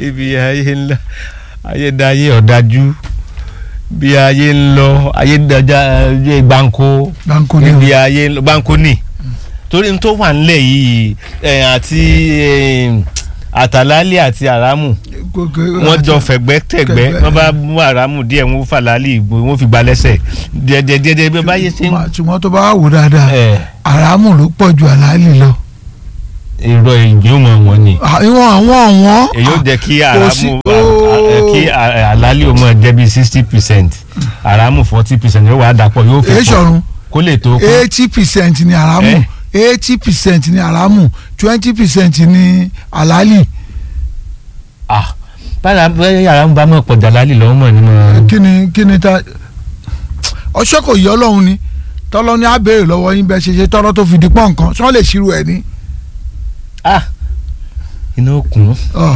ibi ayé ńlá ayé dáyé ọ̀dájú bí ayé ń lọ ayé dájá ayé gbáǹkó Gbáǹkó ni níbi o. ayé ń lọ gbáǹkó ni torí n tó wà nílẹ̀ yìí ẹ̀, àti ẹ̀, àtàlálẹ̀ àti àràmù wọ́n jọ fẹ̀gbẹ́ tẹ̀gbẹ́ Kẹ̀gbẹ́. wọ́n bá mú àràmù díẹ̀ wọ́n fàlálì ìgbò wọ́n fi gba lẹ́sẹ̀ díẹ̀díẹ̀díẹ̀ bí báyé ṣe ń. ṣùgbọ́n tó bá wò dáadáa ẹ̀, àràmù ló pọ̀ ju àlàálì lọ. irọ́ ìjọ mọ̀ wọ́n ni ìwọ̀n àwọn ọ̀wọ́n. èyí ó jẹ́ kí kò sí- àràmù à- à- kí à- àlálì ó mọ̀ jẹ́ bí sixty percent àràmù forty percent yóò wá dàpọ̀ yóò fi èé pọ̀ sọ̀run kó lè tó kún. eighty percent ni àràmù eighty percent ni àràmù twenty percent ni àlàálì. ah bára bẹ́ẹ̀ àràmù bá mọ̀ pọ̀ dàlálì lọ́wọ́ mọ̀ nínú. kí ni kí ni ta ọṣẹ kò yẹ ọlọ́run ni tọ́lọ́ ní abẹ́rẹ́ lọ́wọ́ yín bẹ́ẹ̀ ṣe ṣe tọ́lọ́ tó fi di pọ́n nǹkan sọ́n lè ṣírò ẹ̀ ní. ah iná òkun Ọ̀,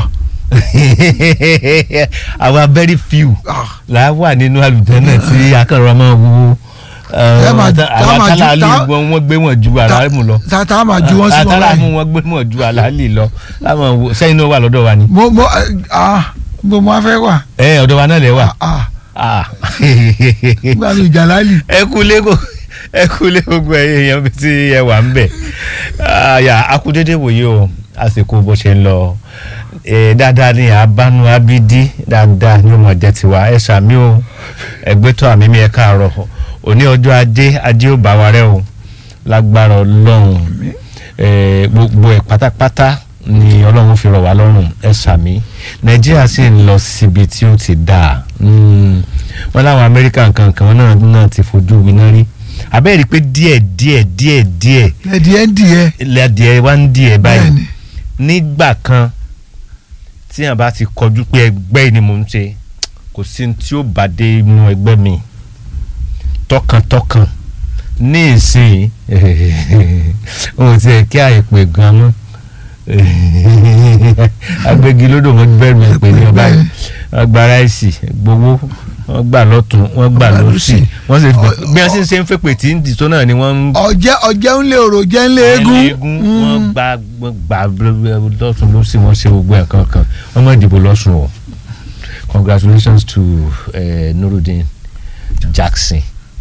àwa very few ah, là á wà nínú àlùjànnà tí akọ̀rọ̀ máa wo Ẹ máa- tá àwọn máa ju- tálálì tá- wọn wọ́n gbé wọn ju àràmù lọ ta ta máa ju wọn sí wọn àtàràmù báyìí. wọn gbé wọn ju àlàálì lọ láwọn wo sẹ́yìn náà wà lọ́dọ̀ wa ni. mo mo ah mo mo fẹ́ wà. ẹ ọ̀dọ̀ wa náà lẹ wà. ah Ah. nígbà mi ìjà láàlì. ẹ kú lẹ́kọ̀ọ́ ẹ kú lé gbogbo ẹ̀yin èèyàn bí tí ẹ wà ń bẹ̀. àyà akúdédé wòye o àsìkò bó ṣe ń lọ Eh, dáadáa ni àbánu abídí dáadáa ni ó mọ̀ jẹ́ tiwa ẹ ṣàmì o ẹgbẹ́tọ̀ àmì mi ẹ káàárọ̀ òní ọjọ́ ajé ajé ò bá wa rẹ o lágbára ọlọ́run Eh, gbogbo ẹ̀ pátápátá ni ọlọ́run fi rọ̀ wá lọ́rùn ẹ ṣàmì nàìjíríà sì ń lọ síbi tí ó ti dáa Mm. wọn láwọn amẹ́ríkà kankan náà náà ti fojú winá rí abẹ́rẹ́ pé díẹ̀ díẹ̀ díẹ̀ díẹ̀ ẹ̀dí ẹ̀ ń di ẹ̀. ilé adìẹ wá ń díẹ̀ báyìí bẹ́ẹ̀ni nígbà kan tí yàn bá ti kọjú pé ẹgbẹ́ yìí ni mò ń ṣe kò sí ní tí ó bá dé inú ẹgbẹ́ mi tọkàntọkàn ní ìsìn ohun tí ẹ kí àìpé gan mọ́ agbégilódò wọn bẹ̀rù ẹ̀ pé ní ọba yìí wọ́n gba ráìsì gbowó wọ́n gbà lọ́tún wọ́n gbà Wọ́n gbà lọ́sì lósì. wọ́n sì bí wọ́n sì ń ṣe ń fèpè tí ń dì tó náà ni wọ́n ń ọ̀jẹ̀ ọ̀jẹ̀ ń lé orò jẹ́ ń lé eégún. eégún wọ́n Mm. gba wọ́n gba lọ́sùn lọ́sì wọ́n ṣe gbogbo ẹ̀ kankan wọ́n mọ̀ ìdìbò lọ́sùn o congratulations to uh, Nurudeen Jackson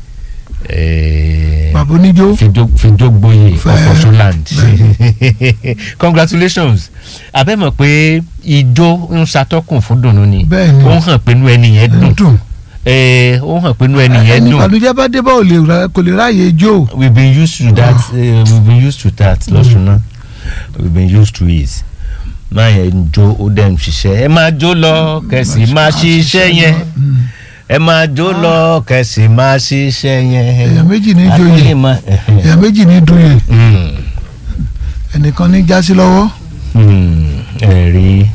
uh, bàbá oníjó. fìdógbòye Fẹ́- ọ̀fọ̀sọ́land congratulations abẹ́mọ̀ pé ijó ń ṣàtọ́kùn fún dùnú ni Bẹ́ẹ̀ni. ó hàn pé inú ẹni yẹn dùn dùn. Eh, ó hàn pé inú ẹni yẹn ẹni dùn ìbànújẹ́ bá dé bá ò lè ra- kò lè ráàyè jó. we've been used to that uh, we've been used to that lọ́sùn náà we've been used to it máa yẹn ń jó ó dẹ̀ ń ṣiṣẹ́ ẹ máa jó lọ kẹsì máa ṣiṣẹ́ yẹn Mm. ẹ máa jó lọ kẹsì máa ṣiṣẹ́ yẹn. èèyàn méjì ní joyè Ayé máa- èèyàn méjì ní dúyè Mm, ẹnìkan ní jásí lọ́wọ́ mm, ẹ rí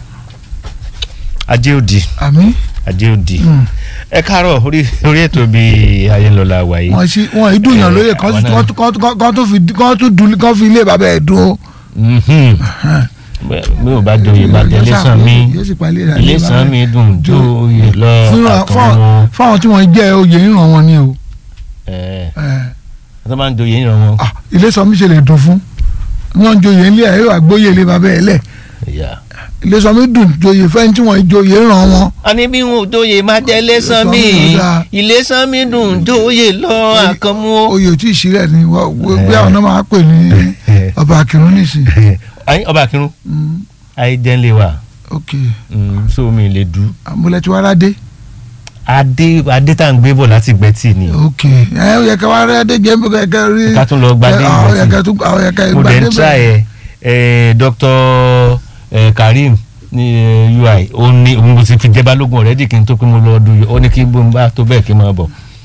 ajé òdì àmì ajé òdì Mm. ẹ káàárọ̀ orí orí ètò bíi ayélujára wà yìí. wọ́n sì wọ́n ìdúnyàn Eh, lóye kan àwọn náà- kan tó fi kan tó dùn kan fi ilé bàbá ẹ̀ dùn ó. Mhm. mi ò bá joyè bá tẹ iléeṣàn mi yóò sì pa ilé rẹ̀ iléeṣàn mi dùn jó oyè lọ fún àtọ̀wọ́ fáwọn tí wọ́n jẹ́ oyè ìran wọn ni o. ẹ̀ Eh, tó máa ń joyè ìran wọn. ah, ilé sọ mi ṣe lè dùn fún wọ́n ń joyè ilé ẹ̀ yóò àgbóyè ilé bàbá ẹ̀ lẹ̀ Ìyá. ilé sọ mi dùn joyè fẹ́ni tí wọ́n joyè ìran wọn. àní bí wọn ò joyè má jẹ iléeṣàn mi Iléeṣàn mi ò dáa. iléeṣàn mi dùn jóyè lọ àkànmú. oyè tí ìṣirẹ̀ ni wọ́n bí àwọn náà máa pè ní ọba akirun nìsín. ayé ọba akínrún Mm, ayé jẹ́ńlé wa ok Mm, so mi lè du. àmúlẹ̀ tí wàá rádé. adé adé tá à ń gbé bọ̀ láti gbẹ́tì ni ok ẹ ó yẹ ká wá rádé jẹ́ bí kẹ́kẹ́ rí. ká tún lọ gbadé ẹ, àwọn yẹ ìgbẹ́tì. ká tún àwọn yẹ ká mo gbadé dẹ̀ ń tra ẹ̀ ẹ̀ Dr. eh, Karim ní eh, UI ó ní òun mo ti fi jẹ́ balógun ọ̀rẹ́dì kí n tó pé mo lọ ọdún yìí ó ní kí n bó ń bá tó bẹ́ẹ̀ kí n máa bọ̀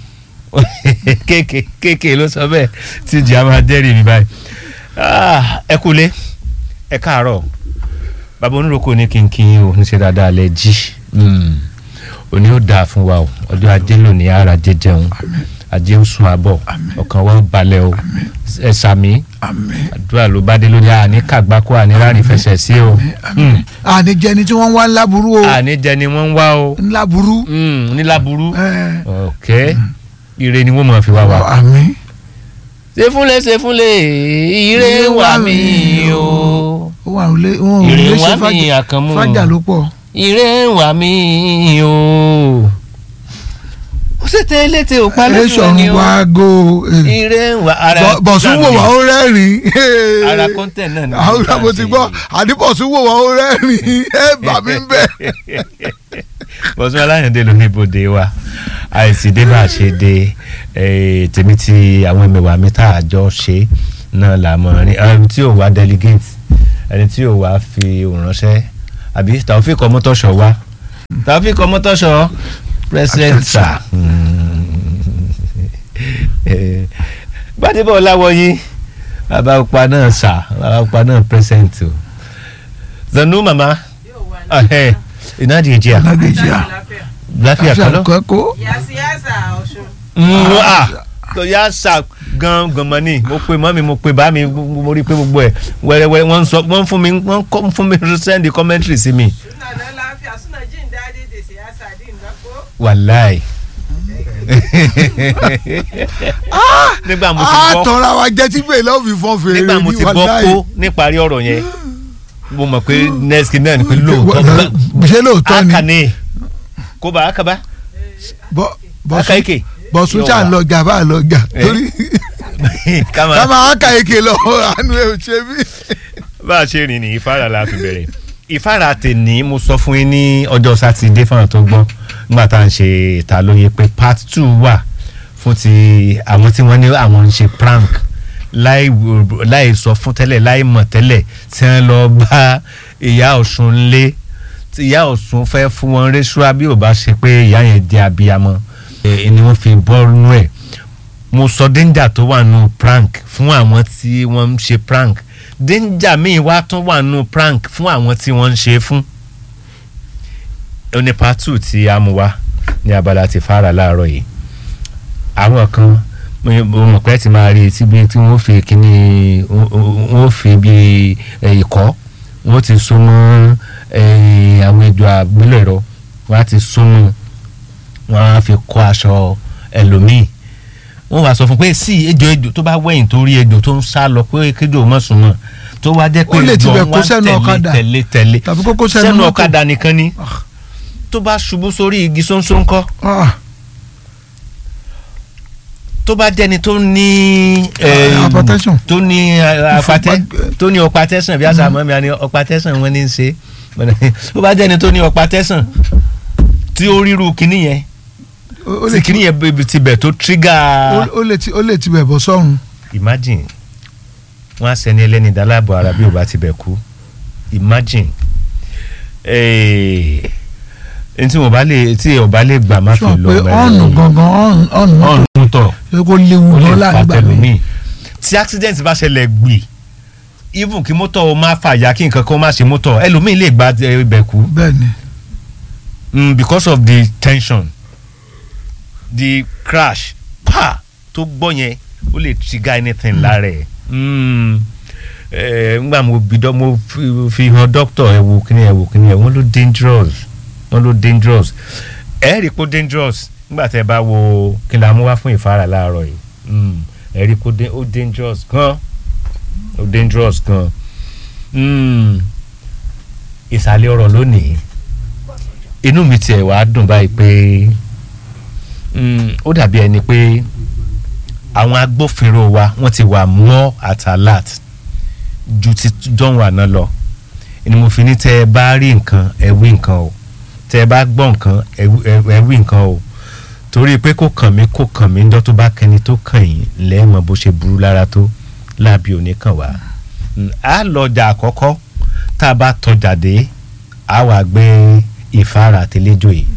kéèké kéèké ló sọ bẹ́ẹ̀ tí ìjì á máa dẹ́rì mi báyìí Ah, ẹ kúlé ẹ káàárọ̀ bàbá oníròkò ní kí n kí yín o níṣẹ́ dáadáa lẹ jí Mm. òní ó dáa fún wa o ọjọ́ ajé lónìí ara jẹjẹun ajé ń sun àbọ̀ ọkàn wa ó balẹ̀ o ẹ sàmí àmín àdúrà ló bá dé lórí àní kàgbákò àní rárí fẹsẹ̀ sí o àmín àní jẹni tí wọ́n ń wá ńlá burú o àní jẹ ni wọ́n ń wá o ńlá burú. Mm, níláburú ẹ, ok ire ni wọ́n máa fi wá wa. àmín. ṣe fúnlẹ̀ ṣe fúnlẹ̀ ire wà mí o ó wà lé wọn ò ire lè wà ṣe mí fàjà àkànmú fàjà ló pọ̀. ire ń wà mí o ó sì tẹ létí òpá lójú ẹ̀ṣọ̀ ń ẹni o wá go ire ń wà ara Bọ̀- bọ̀sùn wò wá ó rẹ́rìn-ín. ara content náà ni àwọn mo mo ti gbọ́ àdìbọ̀sùn wò wá ó rẹ́rìn-ín ẹ bà mí bẹ̀. bọ́sùn aláyàndé ló ní ibodè wa àìsí dé bá a ṣe dé eh, tèmi tí àwọn ẹ̀mẹ̀wà mi tá a jọ ṣe náà là mọ̀ ní ẹni tí ò wá delegate ẹni tí ò wá fi òránṣẹ́ àbí Taofik Ọmọ́tọ́ṣọ̀ wá Taofik Ọmọ́tọ́ṣọ̀ president sir gbadebo ọláwọyí bàbá ọpa náà sà bàbá ọpa náà present o zanu mama ahẹ́ ìnádi ìjìyà lágbèjìá láfíà kan lọ. kẹ́kọ̀ọ́ yàsíyàsà ọ̀ṣun. Mm, ah tó yá sà gan gànmọ́ ni mo pe mọ́ mi mo pe bá mi mo rí i pé gbogbo ẹ̀ wẹ́rẹ́wẹ́rẹ́ wọ́n ń sọ wọ́n ń fún mi wọ́n ń kọ́- fún mi send commentary sí mi suna na lafiya suna jin daɗi da siyasa din na ko. wàláì. nígbà mo ti a gbọ́ tọ́ra wa jẹ́ tí bẹ́ẹ̀ lọ́ọ́ fi fọ́n fèrè nígbà mo ní ti gbọ́ wàláhì. kó níparí ọ̀rọ̀ yẹn mo mọ̀ pé next kid náà ni pé lóòótọ́ Wà- ṣé lóòótọ́ ni akane kó bá akaba Bọ̀- bọ̀sùn akaike bọ̀sùn ṣà ń lọ gà bá lọ gà Eh. torí kama ká máa ká eke lọ àánú ẹ̀ ò ṣe mí. bá a ṣe rìn ní ìfára la fi bẹ̀rẹ̀ ìfára tèní mo sọ fún yín ní ọjọ́ sátidé fáwọn tó gbọ́ nígbà tá à ń ṣe ìta lóye pé part two wà fún ti àwọn tí wọ́n ní àwọn ń ṣe prank láì wò- láì sọ fún tẹ́lẹ̀ láì mọ̀ tẹ́lẹ̀ tí wọ́n lọ bá ìyá ọ̀ṣun lé tí ìyá ọ̀ṣun fẹ́ fún wọn rẹ́ṣúà bí ò bá ṣe pé ìyá yẹn jẹ́ abiyamọ ẹ̀ ni wọ́n fi bọ́ nú ẹ̀ mo sọ danger tó wà nù prank fún àwọn tí wọ́n ń ṣe prank danger míì wá tún wà nù prank fún àwọn tí wọ́n ń ṣe fún. ó ní part two tí a mú wá ní abala ti fara láàárọ̀ yìí àwọn kan mo mo mọ̀ pé ti máa rí i síbi tí wọ́n fi kíní wọ́n fi bí eh, ìkọ́ wọ́n ti so mọ́ eh, àwọn ejò àgbélẹ̀rọ wọ́n á ti so mọ́ wọ́n á fi kọ́ aṣọ ẹlòmíì wọ́n wá sọ fún pé sí ejò ejò tó bá wẹ̀yìn tó rí ejò tó ń sá lọ pé kéjò mọ̀ sùn mọ́ tó wá jẹ́ pé Ó lè ejò tibẹ̀ ń kó wá sẹ́nu ọ̀kadà. tẹ̀lé tẹ̀lé tàbí kókó sẹ́nu sẹ́nu mọ́tò. ọ̀kadà nìkan ni Ah. tó bá ṣubú sórí igi ṣóńṣó ńkọ́ Ah, tó bá jẹ́ni tó ní eh, hypertension. tó ní eh, apatẹ́ Ìfúnpá- tó ní ọpatẹ́sàn bí àṣà mọ́ mi àní ọpatẹ́sàn wọn ní í ṣe tó bá jẹ́ni tó ní ọpatẹ́sàn tí ó ríru kinní yẹn ó tí lè kinní yẹn bẹ- tibẹ̀ tó trigger ó lè ti ó lè tibẹ̀ bọ̀ sọ́run. imagine wọn á sẹni ẹlẹ́ni dálábọ̀ ara bí ò bá ti bẹ̀ kú imagine eh, n tí mo bá lè tí ò bá lè gbà má fi sọ lọ pé ọ̀nù gangan ọ̀nù ọ̀nù mọ́tò ọ̀nù tọ̀ ṣé kó léwu ó lè lọ fa láàgbà mi. tẹlómi tí accident bá ṣẹlẹ̀ gbì even kí mọ́tò ó má fàyà kí nǹkan kan má ṣe mọ́tò ẹlòmíì lè gba eh, ibẹ̀ kú bẹ́ẹ̀ ni mm, because of the tension the crash pa tó gbọ́ yẹn ó lè trigger anything lára ẹ̀ Mm. Eh, ngbà mo bi dọ́ mo fi- fi hàn doctor ẹ̀ wò kíni ẹ̀ wò kíni ẹ̀ wọ́n ló dangerous wọ́n ló dangerous ẹ̀ rí i pé dangerous ngbà tẹ́ ẹ bá wo kí la mú wá fún ìfara láàárọ̀ yìí Mm. ẹ̀ rí i pé ó dan- ó dangerous gan ó dangerous gan Mm. ìsàlẹ̀ ọ̀rọ̀ lónìí inú mi tiẹ̀ wá dùn báyìí pé mm, ó dàbí ẹni pé àwọn agbófinró wa wọ́n ti wà more at alert ju ti jọ̀hún àná lọ ni mo fi ní tẹ́ ẹ bá rí nǹkan ẹ wí nǹkan o tẹ́ ẹ bá gbọ́ nǹkan ẹ wí- ẹ- ẹ wí nǹkan o torí pé kó kàn mí kó kàn mí ńjọ́ tó bá kẹni tó kàn yín lẹ́ẹ̀mọ bó ṣe burú lára tó láàbí òní kàn wá Mm, a lọ́jà àkọ́kọ́ tá a bá tọjà dé a wà gbé ìfara àtẹlẹ́jọ́ yìí